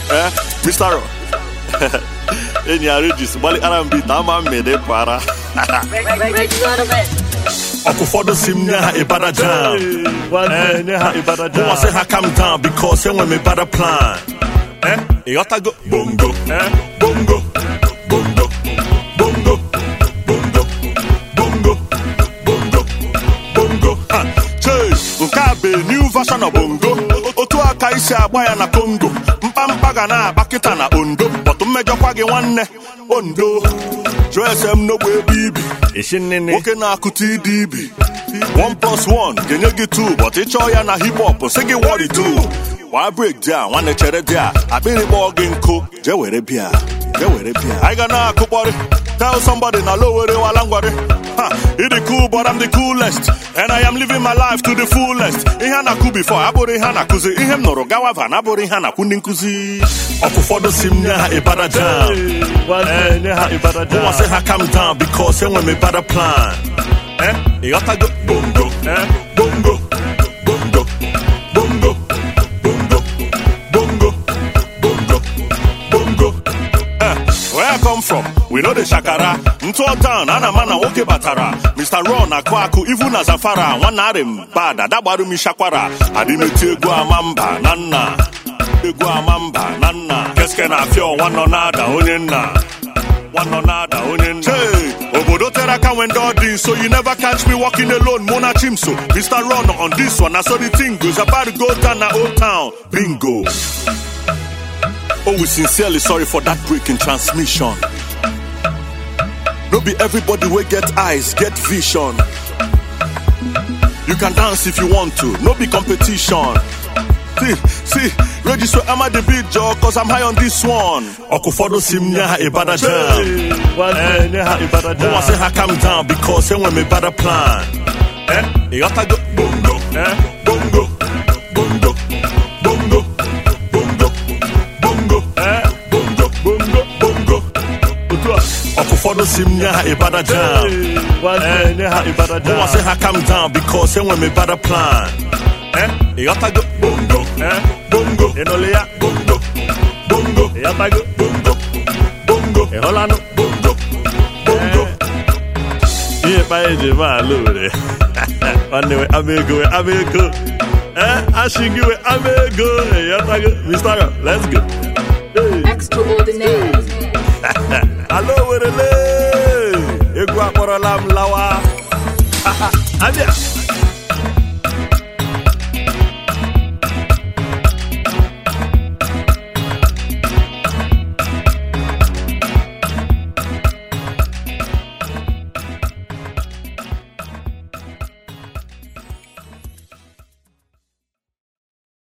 Eh, Mr. Ro. enyi ya Regis gbalịkara m bit ama mmede para Reggie on the bed. ọkụ ụfọdụ si m nye ha ịbada jam Nwanne nye ha ịbada Mụnwa sị jam. ha calm down because enwe m ịbada plan Eh, ịghọtago bongo Eh? bongo bongo bongo bongo bongo bongo bongo Ha, chee nke a bụ new version of bongo otu aka isi agba ya na congo mkpamkpa ga na-agba kịta na ondo bọtụ mmejọkwa gị nwanne ondo jụọ ese m n'ogbe ebe ibi Ishi nnene. nwoke na-akụta ịdị ibi 1 plus 1 ga-enye gị 2 but ịchọọ ya na hip hop sị gị what it do gbaa break dị a nwanne chere dị a akpịrị kpọọ gị nkụ jee were bịa jee were bịa anyị ga na-akụkpọrị tell somebody na low were wala ngwarị ha ịdị cool but I'm the coolest and I am living my life to the fullest ihe a na-akụ before abụrụ ihe a na-akụzi ihe m nụrụ gawa van abụrụ ihe a na-akụ ndị nkụzi ọkụ ụfọdụ si m nye ha ịbada jam Nwanne nye ha ịbada Mụnwa sị jam. ha calm down because enwe m ịbada plan Eh, ịghọtago bongo Eh? bongo bongo bongo bongo bongo bongo bongo Eh, where I come from we know the shakara ntụọ down ana ma na nwoke batara Mr. Ron akụ akụ ivu na zafara nwanne arị m bad adagbaru m ishakwara adịmeti egwu ama mba na nna egwu ama mba na nna keske na afịa ọnwa nọ na-ada onye nna nwanọ na-ada onye nna Hey, obodo tere aka when ndị dị so you never catch me walking alone mụ na chimso Mr. Ron on this one na so the thing goes about to go down na old town bingo Oh, we sincerely sorry for that break in transmission. No be everybody will get eyes, get vision. You can dance if you want to, no be competition. See, see, register am I the beat, Joe, cause I'm high on this one. Okufodo sim nya ha ibada jam. Nwanne nye ha ịbada Mụnwa sị jam. ha calm down because enwe m ịbada plan. Eh, ịghọtago bongo, Eh? bongo, bongo, bongo, bongo, bongo, Eh? bongo, bongo, bongo. Otu a. ọkụ ụfọdụ si m nye ha ịbada jam Nwanne nye ha ịbada Mụnwa sị jam. ha calm down because enwe m ịbada plan Eh, ịghọtago bongo Eh? bongo Ị nụlụ ya? bongo bongo Ịghọtago? bongo bongo Ị hụlanụ? bongo bongo ihe kpa eji eme ala owere nwanne we ama ego we ama ego eh asị gị we ama ego ịghọtago Mr. Ron, let's go Hey. Extraordinaire. ala owerele egwu akpọrọla m lawa abịa